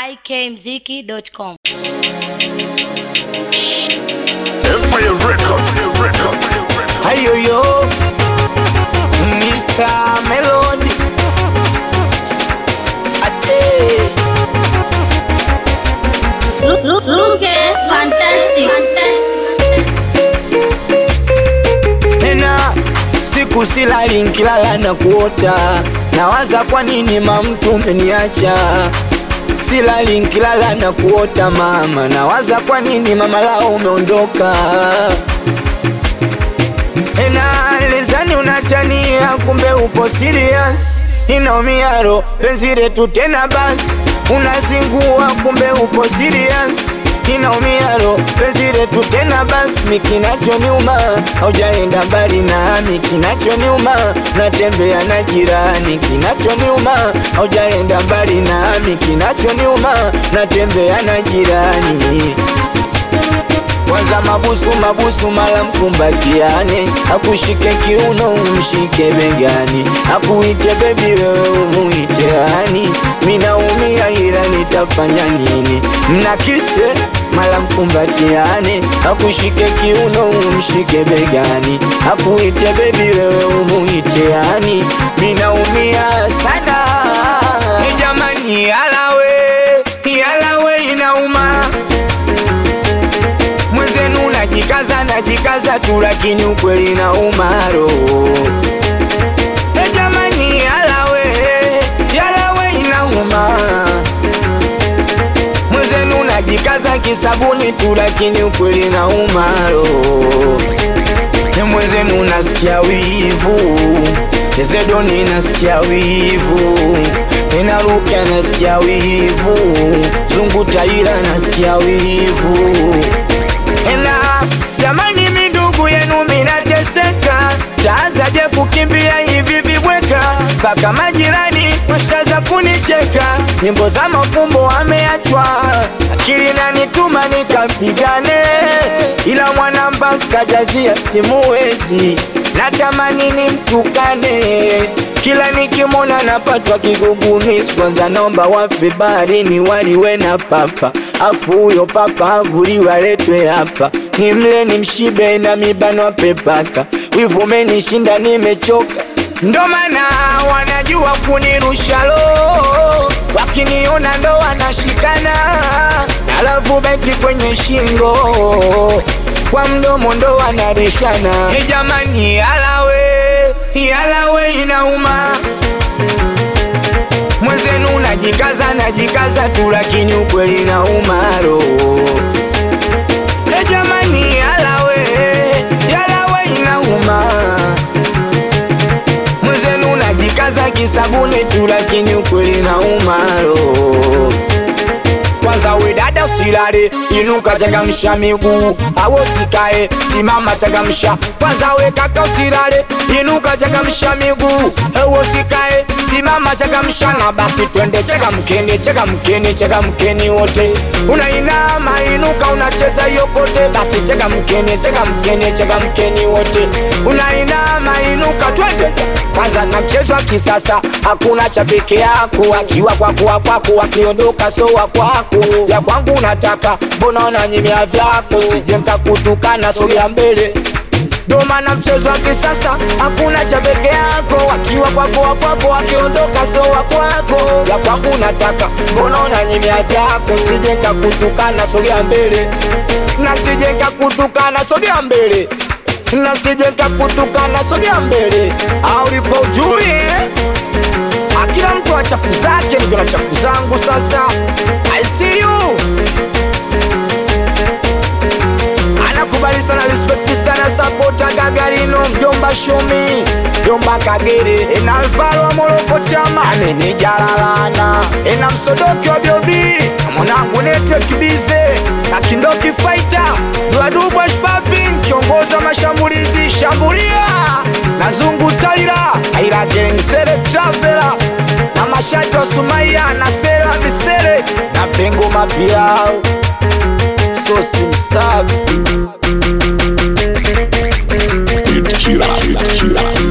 ikmziki.com. Empire Records, Records, Records. Ayoyo, Mr. Melody. Ate, Look, look, look at fantastic, fantastic. tena siku silali nkilala na kuota, nawaza kwa nini mamtu umeniacha. Silali nkilala na kuota mama, nawaza kwa nini mama lao umeondoka. Ena lezani unatania, kumbe upo serious. Inaumia roho penzi letu tena basi, unazingua kumbe upo serious. Inaumia roho penzi letu tena basi, mikinachoniuma haujaenda mbali nami, kinachoniuma natembea na jirani, kinachoniuma haujaenda mbali nami, kinachoniuma natembea na jirani kwanza mabusu mabusu mala mkumbatiane, akushike kiuno umshike begani, akuite bebi wewe umuite hani. Minaumia ila nitafanya nini? Mnakise mala mkumbatiane, akushike kiuno umshike begani, akuite bebi wewe umuite hani. Minaumia sana Eh, jamani, yalawe yalawe inauma mwenzenu najikaza najikaza tu lakini ukweli na umaro e jamani yalawe yalawe inauma mwenzenu najikaza kisabuni tu lakini ukweli na umaro e mwenzenu nasikia wivu ezedoni nasikia wivu enaruka nasikia wivu zungu taira nasikia wivu ena jamani, mindugu yenu minateseka, taazaje kukimbia hivi vibweka, mpaka majirani washaza kunicheka, nyimbo za mafumbo ameachwa, akili nanituma nikapigane, ila mwanamba kajazia simuwezi, natamani nimtukane kila nikimona napatwa kigugumizi, kwanza naomba wafe baharini waliwe na papa, afu huyo papa avuliwe aletwe hapa, nimle nimshibe na mibano pepaka, wivu umenishinda nimechoka, ndo maana wanajua kunirusha lo, wakiniona ndo wanashikana, alafu beti kwenye shingo kwa mdomo ndo wanarishana. E jamani, yalawe yalawe inauma mwenzenu najikaza najikaza tu lakini ukweli na umaro e jamani yalawe yalawe inauma mwenzenu najikaza kisabuni tu lakini ukweli na umaro kwanza we dada usilale, inuka changamsha miguu, au usikae, simama changamsha. Kwanza we kaka usilale, inuka changamsha miguu, au usikae, simama changamsha. Na basi twende changamkeni, changamkeni, changamkeni wote, unainama inuka, unacheza yokote, basi changamkeni, changamkeni, changamkeni wote, unainama inuka, twende kwanza na mchezo wa kisasa, hakuna cha peke yako, akiwa kwako wa kwako, akiondoka so wa kwako, ya kwangu nataka, mbona unanyimia vyako, sije nikakutukana, sogea mbele ndo maana mchezo wa kisasa hakuna cha peke yako, akiwa kwako wa kwako, akiondoka so wa kwako, ya kwangu nataka, mbona unanyimia vyako, sije nikakutukana, sogea mbele na sije nikakutukana, sogea mbele na sije nikakutukana, sogea mbele, au liko ujui eh? Ah, kila mtu ana chafu zake, niko na chafu zangu sasa. I see you. Anakubali sana, respect sana, sapota Gagarino, mjomba Shomi, mjomba Kagere, ena Alvaro wa Moroko chama, amenijalalana, ena msodoki wa Biobi, na mwanangu nete kibize, na kindoki fighter, duadubwa shpaping, kiongoza mashambulizi, shambulia, na zungu taira, aira gang, sere travela, na mashati wa Sumaya, na sera misere, na pengo mapiao, sosi msafi Hit killer, hit killer.